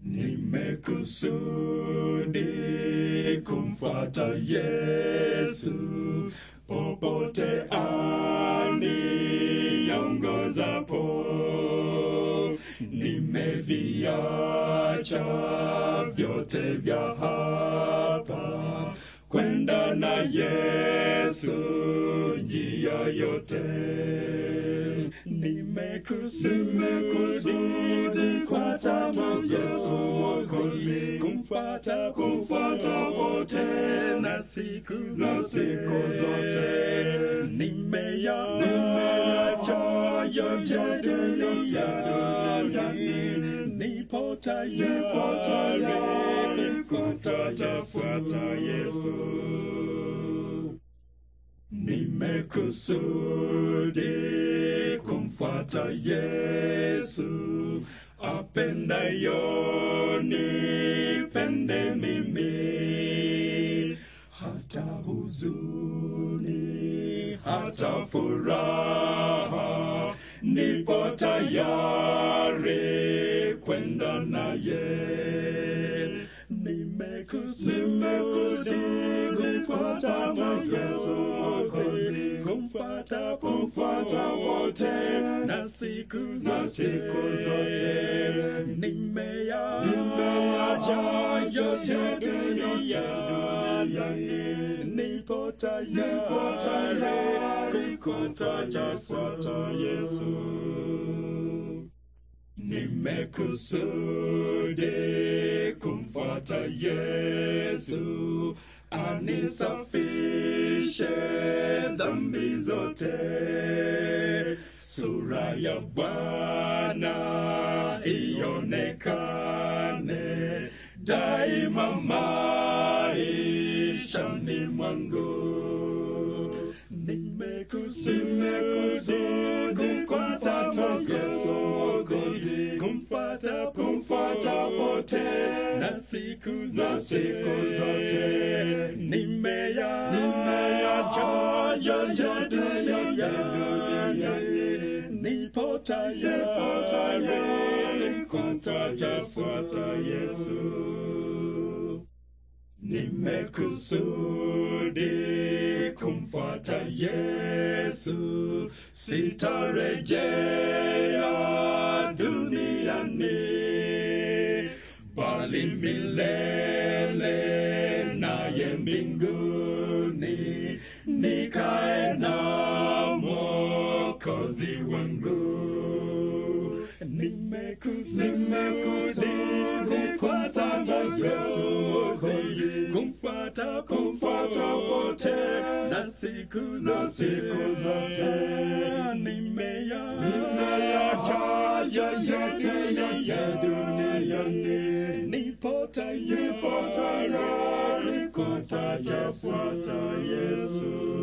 Nimekusudi kumfuata Yesu popote aniongozapo. Nimeviacha vyote vya hapa kwenda na Yesu njia yote. Nimekusudi kumfuata Yesu Mwokozi, kumfuata kumfuata wote na siku zote siku zote. Nimeyacha yote duniani, nipo tayari kumfuata fuata Yesu. Nimekusudi kumfuata Yesu, apendayo nipende mimi, hata huzuni, hata furaha, nipo tayari kwenda naye. Nimekusudi kumfuata Yesu Mwokozi, kumfuata kumfuata wote na siku na siku zote. Nimeya nimeacha yote duniani, nipo tayari kumfuata fuata Yesu. Nimekusudi kumfuata Yesu, anisafishe dhambi zote. Sura ya Bwana ionekane daima maishani mwangu. Nimekusudi kumfuata Yesu Mwokozi, kumfuata kumfuata wote na siku na siku zote. Nimeya nimeyacha yote duniani, nipo tayari kumfuata fuata Yesu. Nimekusudi kumfuata Yesu, sitarejea duniani, bali milele naye mbinguni, nikae na Mwokozi wangu. Nimekusudi kumfuata Yesu Mwokozi, kumfuata kumfuata wote na siku na siku zote. Nimeya nimeyacha yote ya duniani, nipo tayari kumfuata fuata Yesu.